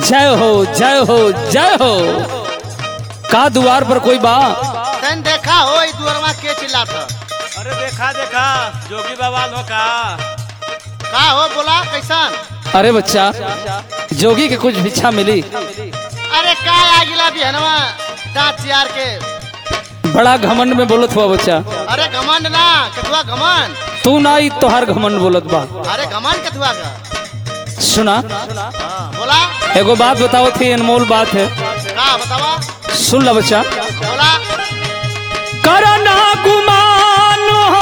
जय हो जय हो जय हो का द्वार पर कोई बा तन देखा हो ई दुअरवा के चिल्लात अरे देखा देखा जोगी बाबा लो का का हो बोला कैसन अरे बच्चा जोगी के कुछ भिक्षा मिली अरे का आ गिला बिहनवा दांत चियार के बड़ा घमंड में बोलत हुआ बच्चा अरे घमंड ना कथुआ घमंड तू ना ही तोहार घमंड बोलत बा अरे घमंड कथुआ का सुना हाँ, बोला एगो बात बताओ थी अनमोल बात है का बतावा सुन ला बच्चा बोला करना गुमान हो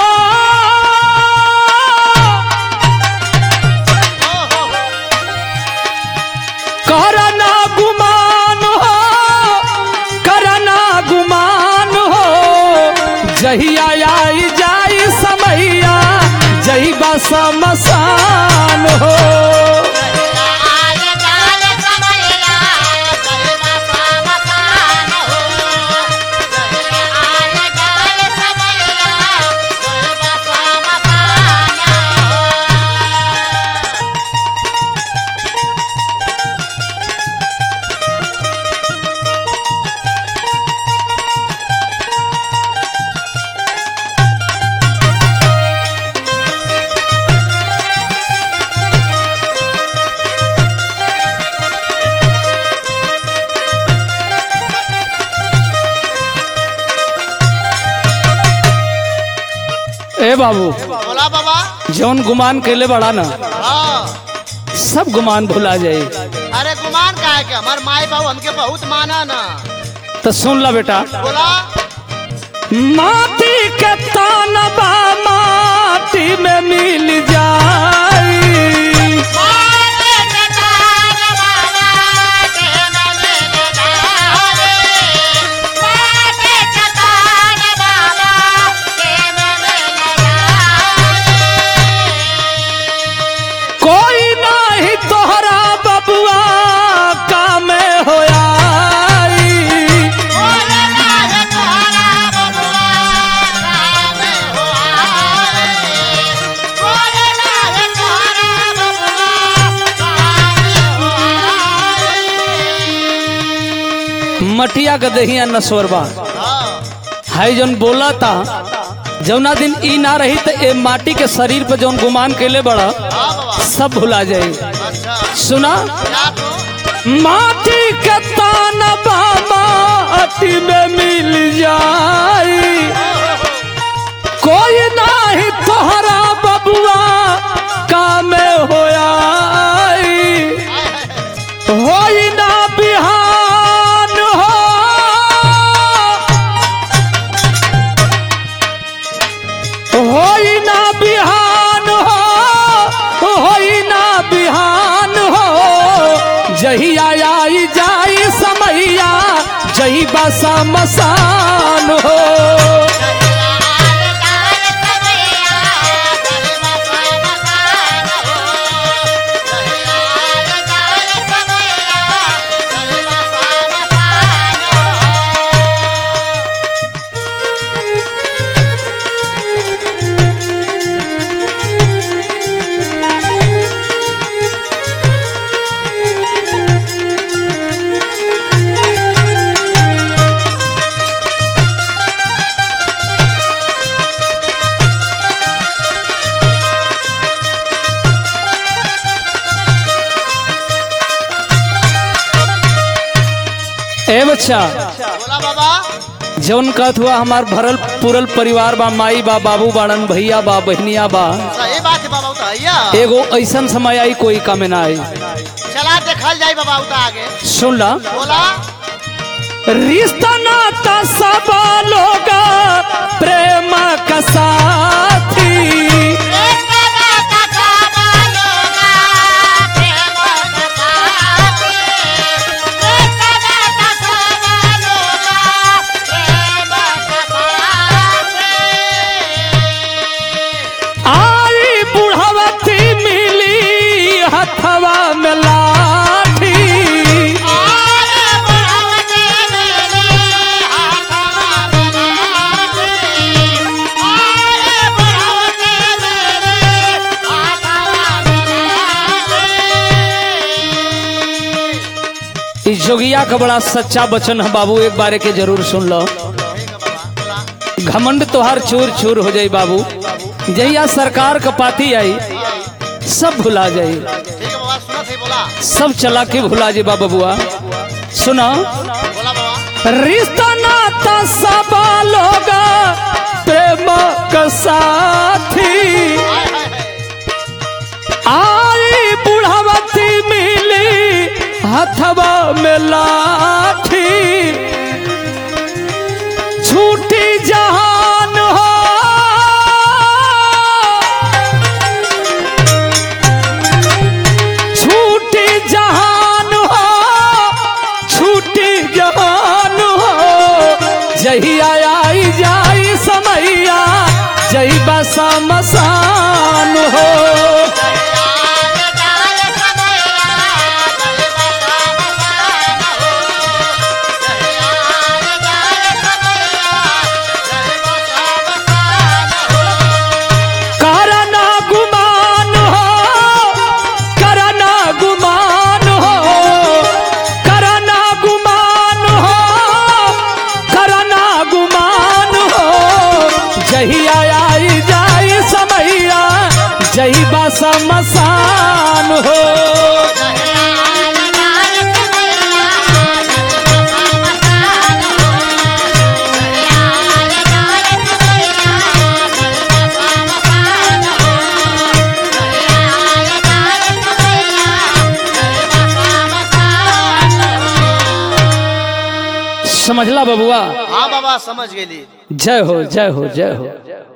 ओ हो हो करना गुमान हो करना गुमान हो जहिया आई जाई समैया जही बस मसान हो ए बाबू बोला बाबा जौन गुमान कैले बड़ा ना हाँ सब गुमान भुला जाए अरे गुमान का है क्या हमार माई बाबू हमके बहुत माना ना तो सुन ला बेटा बोला माटी के तानबा माटी में मिल जाई कोई नाही तोहरा बबुआ काम होया मटिया के दहिया नसवरबा हाँ हाई जौन बोला था जौना दिन ई ना रही तो ए माटी के शरीर पे जौन गुमान कैले बड़ा हाँ बाबा सब भुला जाए अच्छा सुना क्या तो माटी के तानबा माटी में मिल जाई कोई नाही तोहरा बबुआ काम होया होई ना बिहान हो होई ना बिहान हो होई ना बिहान हो जहिया आई जाई समैया जही बसा मसान हो ए बच्चा बोला बाबा जौन कहत हुआ हमार भरल पूरल परिवार बा माई बा बाबू बाड़न भैया बा बहनिया बा सही बात है बाबा उता भैया एगो ऐसन समय आई कोई कमे ना आई चला देखल जाई बाबा उता आगे सुन ला बोला रिश्ता नाता सब लोग प्रेम का साथी आई बुढ़वती मिली हथवा में लाठी Oh इस जोगिया का बड़ा सच्चा वचन है बाबू एक बारे के जरूर सुन लो ठीक है बाबा बोला घमंड तोहार चूर चूर हो जाई बाबू जहिया सरकार का पाती आई सब भुला जाई ठीक है बाबा सुना थे बोला सब चला के भुला जी बाबा बुआ सुना बोला बाबा रिश्ता नाता सब लोग प्रेम का साथी हाय हाय हाय आई बुढ़ावती मिली हथवा में लाठी छूटी जहान हो छूटी जहान हो छूटी जहान हो जहिया आई जाई समैया जही बसा मसान हो करना गुमान हो करना गुमान हो करना गुमान हो करना गुमान हो जहिया आई जाई समैया जही बस मसान हो समझला बबुआ हाँ बाबा समझ गेली जय हो जय हो जय हो